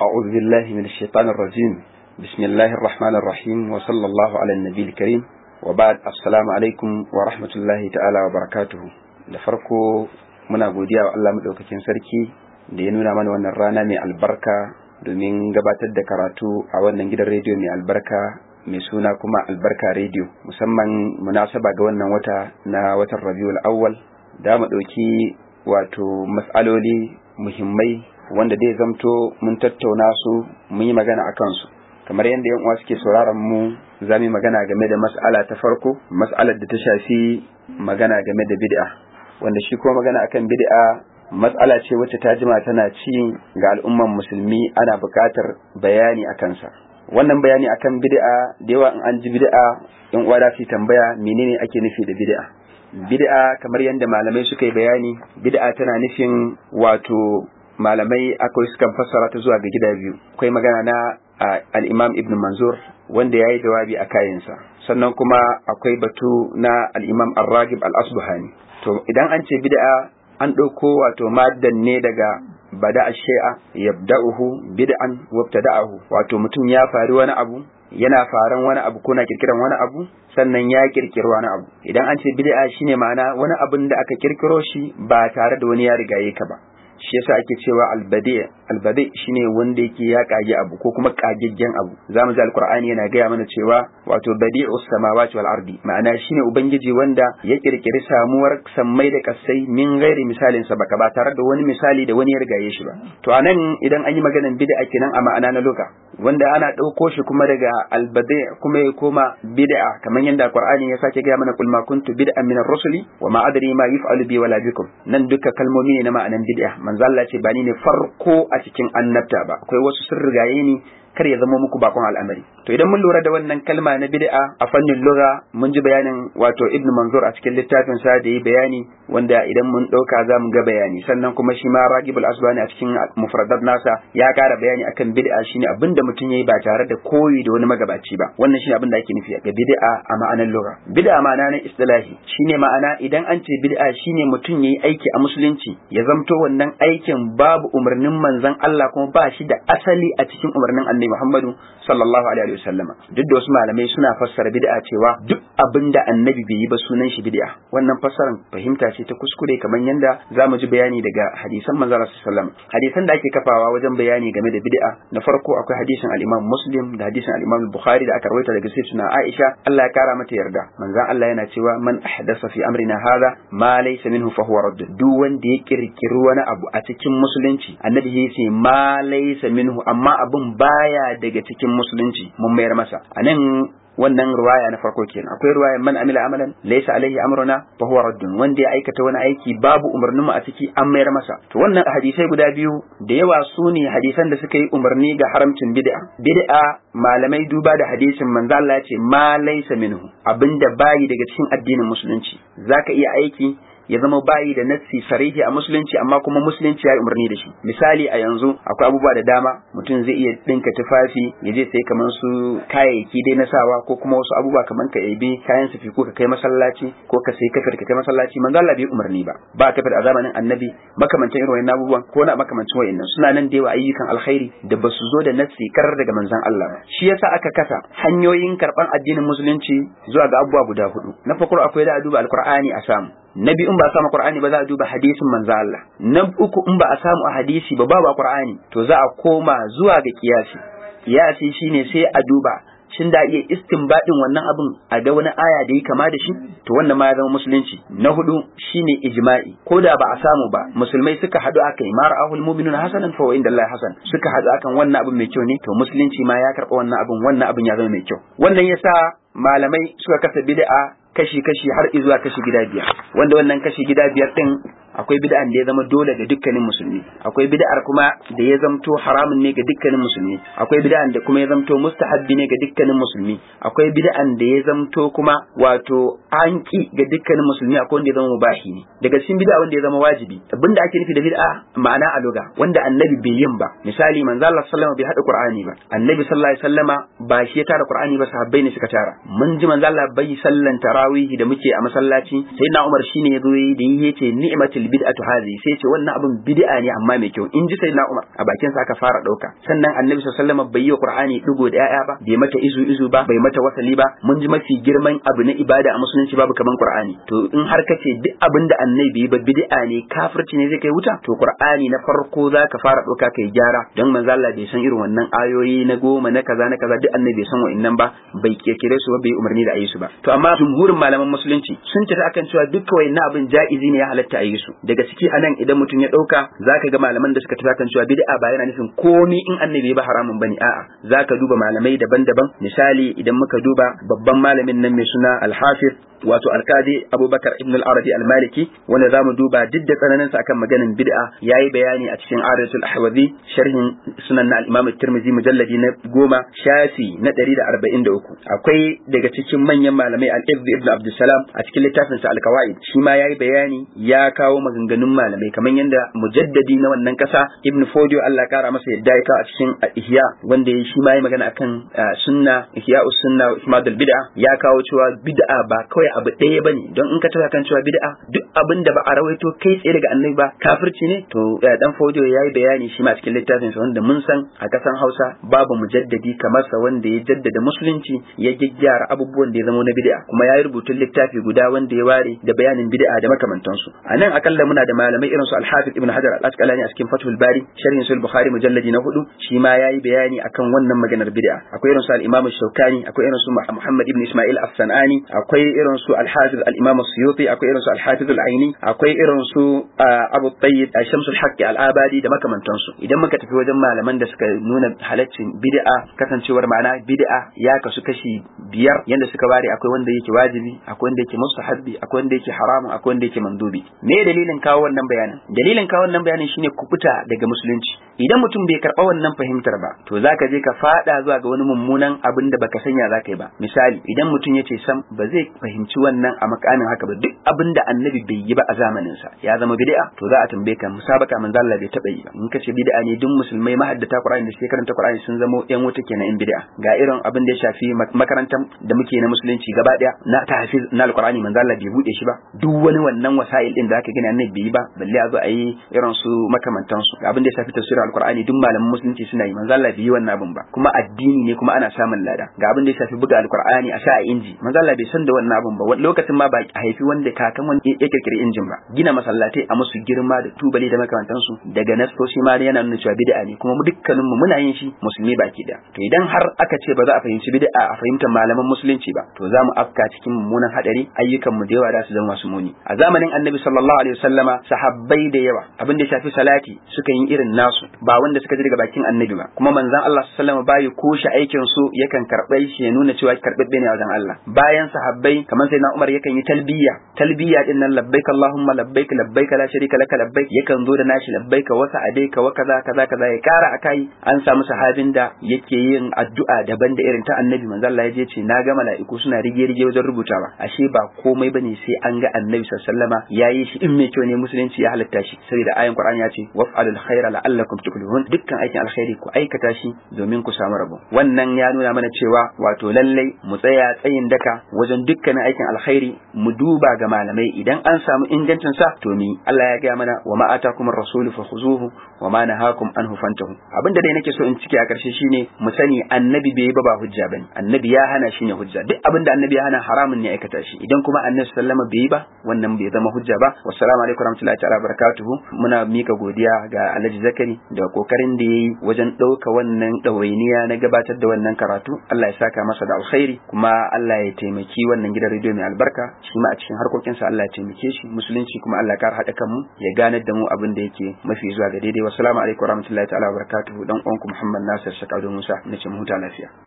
أعوذ بالله من الشيطان الرجيم بسم الله الرحمن الرحيم وصلى الله على النبي الكريم وبعد السلام عليكم ورحمة الله تعالى وبركاته da farko muna godiya wa Allah madaukakin sarki da ya nuna mana wannan rana mai albarka domin gabatar da karatu a wannan gidan rediyo mai albarka mai suna kuma albarka rediyo musamman munasaba ga wannan wata na watan rabiul awwal da mu ɗauki wato matsaloli muhimmai wanda dai zamto mun tattauna su mun yi magana a kansu kamar yadda yan uwa suke sauraron mu za mu yi magana game da mas'ala ta farko mas'alar da ta shafi magana game da bid'a wanda shi kuma magana akan bid'a matsala ce wacce ta jima tana ci ga al'umman musulmi ana buƙatar bayani a kansa wannan bayani akan bid'a da yawa in an ji bid'a yan uwa da su tambaya menene ake nufi da bid'a bid'a kamar yadda malamai suka yi bayani bid'a tana nufin wato malamai akwai sukan fassara ta zuwa ga gida biyu akwai magana na al-imam ibn manzur wanda ya yi jawabi a kayansa sannan kuma akwai batu na al-imam ar-ragib al-asbuhani to idan an ce bid'a an ɗauko wato maddan ne daga bada shay'a yabda'uhu bid'an wabtada'ahu wato mutum ya fari wani abu yana faran wani abu ko na kirkiran wani abu sannan ya kirkiri wani abu idan an ce bid'a shine ma'ana wani abun da aka kirkiro shi ba tare da wani ya rigaye ka ba shi yasa ake cewa albadi albadi shine wanda yake ya kage abu ko kuma kageggen abu zamu ji alqur'ani yana gaya mana cewa wato badi'us samawati wal ardi ma'ana shine ubangiji wanda ya kirkiri samuwar sammai da kasai min gairi misalin sa baka ba tare da wani misali da wani ya rigaye shi ba to anan idan an yi maganan bid'a kenan a ma'ana na luka wanda ana ɗauko shi kuma daga albadi kuma ya koma bid'a kamar yadda alqur'ani ya sake gaya mana kul ma kuntu bid'an min ar-rusuli wa ma adri ma yuf'alu bi wala bikum nan duka kalmomi ne na ma'anan bid'a manzo Allah ce ba ni ne farko a cikin annabta ba akwai wasu sun rigaye ni kar ya zama muku bakon al'amari to idan mun lura da wannan kalma na bid'a a fannin lugha mun ji bayanin wato ibnu manzur a cikin littafin sa da yi bayani wanda idan mun dauka za mu ga bayani sannan kuma shi ma ragibul asbani a cikin mufradat nasa ya kara bayani akan bid'a shine abinda mutum yayi ba tare da koyi da wani magabaci ba wannan shine abin da ake nufi ga bid'a a ma'anar lugha bid'a ma'ana na istilahi shine ma'ana idan an ce bid'a shine mutum yayi aiki a musulunci ya zamto wannan aikin babu umarnin manzon Allah kuma ba shi da asali a cikin umarnin annabi Muhammadu sallallahu alaihi wasallama duk da wasu malamai suna fassara bid'a cewa duk abin da annabi bai yi ba sunan shi bid'a wannan fassaran fahimta ce ta kuskure kamar yanda zamu ji bayani daga hadisan manzon sallallahu hadisan da ake kafawa wajen bayani game da bid'a na farko akwai hadisin al-Imam Muslim da hadisin al-Imam Bukhari da aka rawaita daga sayyidina Aisha Allah ya kara mata yarda manzon Allah yana cewa man ahdasa fi amrina hadha ma laysa minhu fa huwa radd duk wanda ya kirkiri wani abu a cikin musulunci annabi ya ce ma laysa minhu amma abun baya baya daga cikin musulunci mun mayar masa a nan wannan ruwaya na farko kenan akwai ruwaya man amila amalan laysa alaihi amruna fa huwa raddun wanda ya aikata wani aiki babu umarnin mu a ciki an mayar masa to wannan hadisai guda biyu da yawa su ne hadisan da suka yi umarni ga haramcin bid'a bid'a malamai duba da hadisin manzo Allah ya ce ma laysa minhu abinda bayi daga cikin addinin musulunci zaka iya aiki ya zama bayi da nassi sarihi a musulunci amma kuma musulunci ya yi umarni da shi misali a yanzu akwai abubuwa da dama mutum zai iya dinka tufafi ya je sai kamar su kayayyaki dai na sawa ko kuma wasu abubuwa kamar ka ebi kayan sufi ko ka kai masallaci ko ka sai kafir ka kai masallaci manzo Allah bai umarni ba ba kafir a zamanin annabi makamantan irin wannan abubuwan ko na makamancin wayannan suna nan da yawa ayyukan alkhairi da ba su zo da nassi karar daga manzon Allah ba shi yasa aka kasa hanyoyin karban addinin musulunci zuwa ga abubuwa guda hudu na farko akwai da duba alqur'ani a samu na biyu in ba a samu qur'ani ba za a duba hadisin manzo Allah na uku in ba a samu a hadisi ba babu qur'ani to za a koma zuwa ga kiyasi kiyasi shine sai a duba shin da iya istinbadin wannan abin a ga wani aya da yi kama da shi to wannan ma ya zama musulunci na hudu shine ijma'i ko da ba a samu ba musulmai suka hadu akai ma ra'ahul mu'minun hasanan fa inda Allah hasan suka hadu akan wannan abin mai kyau ne to musulunci ma ya karba wannan abin wannan abin ya zama mai kyau wannan yasa malamai suka kasa bid'a kashi-kashi har izuwa kashi gida biyar wanda wannan kashi gida biyar din akwai bid'an da ya zama dole ga dukkanin musulmi akwai bid'ar kuma da ya zamto haramun ne ga dukkanin musulmi akwai bid'an da kuma ya zamto mustahabbi ne ga dukkanin musulmi akwai bid'an da ya zamto kuma wato an ki ga dukkanin musulmi akwai wanda ya zama mubahi ne daga cikin bid'a wanda ya zama wajibi abinda ake nufi da bid'a ma'ana a loga wanda annabi bai yin ba misali manzo Allah sallallahu alaihi bai hada qur'ani ba annabi sallallahu alaihi wasallama ba shi ya tara qur'ani ba sahabbai ne suka tara mun ji manzo Allah bai sallan tarawihi da muke a masallaci sai na Umar shine ya zo yi da yi yace ni'matul bid'atu hadhihi sai ce wannan abin bid'a ne amma mai kyau in ji sayyidina Umar a bakin sa aka fara dauka sannan annabi sallallahu alaihi wasallam bai yi wa Qur'ani digo da yaya ba bai mata izu izu ba bai mata wasali ba mun ji mafi girman abu na ibada a musulunci babu kaman Qur'ani to in har kace duk abin da annabi ba bid'a ne kafirci ne zai kai wuta to Qur'ani na farko zaka fara dauka kai gyara don manzo Allah bai san irin wannan ayoyi na goma na kaza na kaza duk annabi bai san wa'annan ba bai kirkire su ba bai umarni da ayi su ba to amma jumhurin malaman musulunci sun tafi akan cewa dukkan wa'annan abin ja'izi ne ya halatta ayi su daga ciki anan idan mutum ya dauka zaka ga malaman da suka tafi akan cewa bid'a ba yana nufin komi in annabi ba haramun bane a'a zaka duba malamai daban-daban misali idan muka duba babban malamin nan mai suna al-hafiz wato alkadi abubakar ibn al-arabi al-maliki wanda zamu duba duk da tsananin sa akan maganin bid'a yayi bayani a cikin aratul ahwazi sharhin sunan na al-imam at-tirmidhi mujalladi na goma shafi na 143 akwai daga cikin manyan malamai al-ibn ibn abdussalam a cikin littafin sa al-qawaid shi ma yayi bayani ya kawo maganganun malamai kamar yanda mujaddadi na wannan kasa ibn fodio Allah ya kara masa yadda ya kawo a cikin ihya wanda shi ma yayi magana akan sunna ihya'us sunna wa ihmadul bid'a ya kawo cewa bid'a ba kawai kawai abu ɗaya bane don in ka tada kan cewa bid'a duk abin da ba a rawaito kai tsaye daga annabi ba kafirci ne to dan fodiyo yayi bayani shi ma cikin littafin sa wanda mun san a kasan Hausa babu mujaddadi kamar sa wanda ya jaddada musulunci ya gyaggyara abubuwan da ya zama na bid'a kuma yayi rubutun littafi guda wanda ya ware da bayanin bid'a da makamantansu a nan akalla muna da malamai irin su Al-Hafiz Ibn Hajar Al-Asqalani a cikin Fathul Bari sharhin Sahih Bukhari mujalladi na hudu shi ma yayi bayani akan wannan maganar bid'a akwai irin su Al-Imam Shawkani akwai irin su Muhammad Ibn Ismail As-Sanani akwai irin su Al-Hafiz Al-Imam Suyuti akwai irin su Al-Hafiz Al-Aini akwai irin su Abu Tayyib Shamsul Haqqi Al-Abadi da makamantansu idan muka tafi wajen malaman da suka nuna halaccin bid'a kasancewar ma'ana bid'a ya kasu kashi biyar yanda suka ware akwai wanda yake wajibi akwai wanda yake mustahabbi akwai wanda yake haramun akwai wanda yake mandubi me dalilin kawo wannan bayanin dalilin kawo wannan bayanin shine kubuta daga musulunci idan mutum bai karɓa wannan fahimtar ba to zaka je ka fada zuwa ga wani mummunan abin da baka sanya zaka yi ba misali idan mutum ya ce sam ba zai fahimci wannan a makamin haka ba duk abin da annabi bai yi ba a zamanin sa ya zama bid'a to za a tambaye ka musabaka manzo Allah bai taba yi ba in kace bid'a ne duk musulmai mahaddata Qur'ani da suke karanta Qur'ani sun zama yan wuta kenan in bid'a ga irin abin da ya shafi makarantar da muke na musulunci gaba daya na tahfiz na alqur'ani manzo Allah bai bude shi ba duk wani wannan wasa'il din da aka gani annabi bai yi ba balle a zo a yi irin su makamantan su abin da ya shafi tafsirin alqur'ani duk malaman musulunci suna yi manzo Allah bai yi wannan abin ba kuma addini ne kuma ana samun lada ga abin da ya shafi buga alqur'ani a sa a inji manzo Allah bai san da wannan abin ba lokacin ma ba a haifi wanda kakan wanda ya kirkiri injin ba gina masallatai a musu girma da tubali da makamantan su daga nasoshi ma yana nuna cewa bid'a ne kuma dukkanin mu muna yin shi musulmi baki da to idan har aka ce ba za a fahimci bid'a a fahimtar malaman musulunci ba to za mu afka cikin mummunan hadari ayyukan mu da yawa za su zama masu muni a zamanin annabi sallallahu alaihi wasallama sahabbai da yawa abin da shafi salati suka yi irin nasu ba wanda suka ji daga bakin annabi ba kuma manzon Allah sallallahu alaihi wasallama bai kushe aikin su yakan karɓe shi ya nuna cewa karɓaɓɓe ne a wajen Allah bayan sahabbai kamar sai na Umar yakan yi talbiya talbiya din nan labbaik Allahumma labbaik labbaik la sharika laka labbaik yakan zo da nashi labbaik wa sa'adaika wa kaza kaza kaza ya kara akai an samu sahabin da yake yin addu'a daban da irin ta annabi manzo Allah ya je ce na ga mala'iku suna rige rige wajen rubutawa ashe ba komai bane sai an ga annabi sallallahu alaihi wasallama yayi shi in mai kyau ne musulunci ya halatta shi saboda ayan Qur'ani ya ce waf'alul khaira la'allakum tuflihun dukkan aikin alkhairi ku aikata shi domin ku samu rabo wannan ya nuna mana cewa wato lallai mu tsaya tsayin daka wajen dukkanin aikin alkhairi mu duba ga malamai idan an samu ingancin sa to mi Allah ya ga mana wa ma atakum ar-rasulu fakhuzuhu wa ma nahakum anhu fantahu abinda dai nake so in cike a karshe shine mu sani annabi bai ba ba hujja bane annabi ya hana shi ne hujja duk abinda annabi ya hana haramun ne aikata shi idan kuma annabi sallama bai ba wannan bai zama hujja ba wassalamu alaikum warahmatullahi ta'ala barakatuhu muna mika godiya ga Alhaji Zakari da kokarin da yayi wajen dauka wannan dawainiya na gabatar da wannan karatu Allah ya saka masa da alkhairi kuma Allah ya taimaki wannan gidan rediyo mai albarka shi ma a cikin harkokinsa Allah ya taimake shi musulunci kuma Allah ya kar haɗa kanmu ya ganar da mu abin da yake mafi zuwa ga daidai wassalamu alaikum warahmatullahi ta'ala barakatuhu dan uwanku Muhammad Nasir Shakadu Musa nace mu huta lafiya